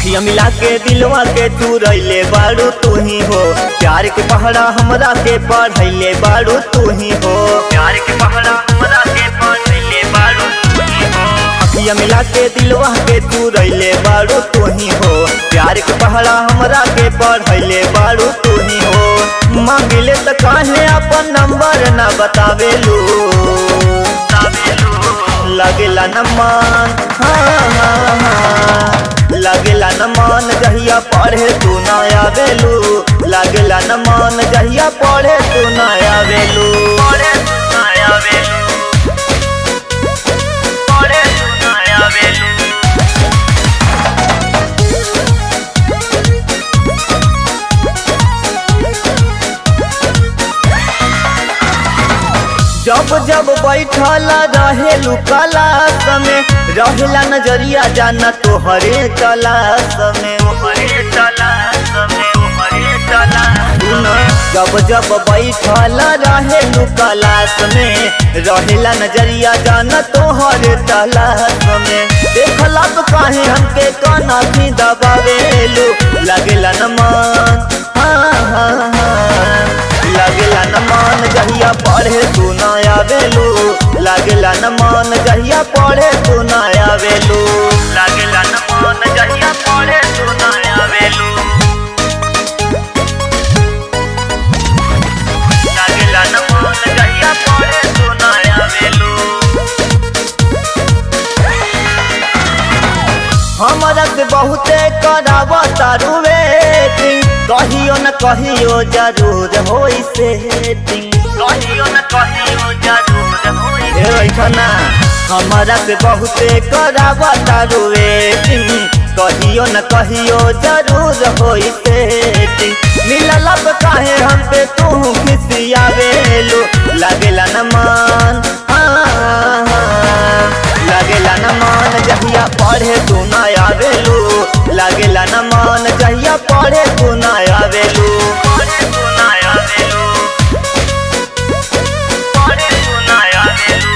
अखिया मिला के दिलवा के तू रैले बारू तू ही हो प्यार के पहरा हमरा के पढ़ैले बारू तू ही हो प्यार के पहरा हमरा के पढ़ैले बारू तू ही हो अखिया मिला के दिलवा के तू रैले बारू तू ही हो प्यार के पहरा हमरा के पढ़ैले बारू तू ही हो मांगिले त काहे अपन नंबर ना बतावेलू लगेला न मान हाँ हाँ हाँ लगेला न मान जहिया पढ़े तू ना आवेलू लगेला न मान जहिया पढ़े तू ना आवेलू पढ़े तू ना आवेलू पढ़े तू ना आवेलू जब जब बैठल रहेलू क्लास में रहेला नजरिया जाना तोहरे क्लास में तोहरे क्लास में तोहरे क्लास जब जब बैठल रहेलू क्लास में रहेला नजरिया जाना तोहरे क्लास में देखला तो काहे हमके काना भी दबावेलू लगेला न मान हाँ हाँ हाँ लगेला न मान जहिया पढ़े तू ना आवेलू लगेला न मान जहिया पढ़े तू ना आवेलू लगेला न मान जहिया पढ़े तू ना आवेलू लगेला न मान जहिया पढ़े तू ना आवेलू हमरा से बहुते करावा तारू वेटिंग कहियो न कहियो जरूर होई सेटिंग कहियो न कहियो जरूर होई ऐठना हमरा से बहुते करावा तारू वेटिंग कहियो न कहियो जरूर होई सेटिंग मिलला पे काहे हम पे तू खिसियावेलू लगेला न मान हाँ, हाँ, लगेला न मान जहिया पढ़े तू ना आवेलू लगेला न मान जहिया पढ़े तू ना आवेलू पढ़े तू ना आवेलू पढ़े तू ना आवेलू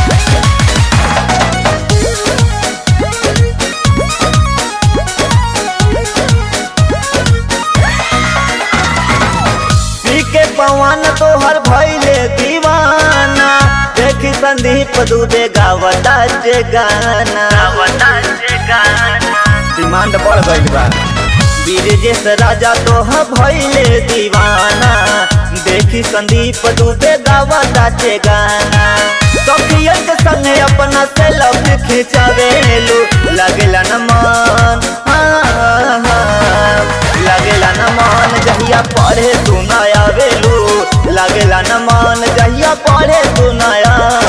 पी के पवन तोहर भैले दीवाना देखी संदीप दूबे गावता जे गाना गावता जे गाना डिमांड बढ़ गइल बा बीरजेश राजा तोह भैले दीवाना देखी संदीप दूबे गावता जे गाना सखियन के संगे अपना सेल्फी खिंचावेलू लगेला न मान हाँ, हाँ, लगेला न मान जहिया पढ़े तू ना आवेलू लगेला न मान जहिया पढ़े तू ना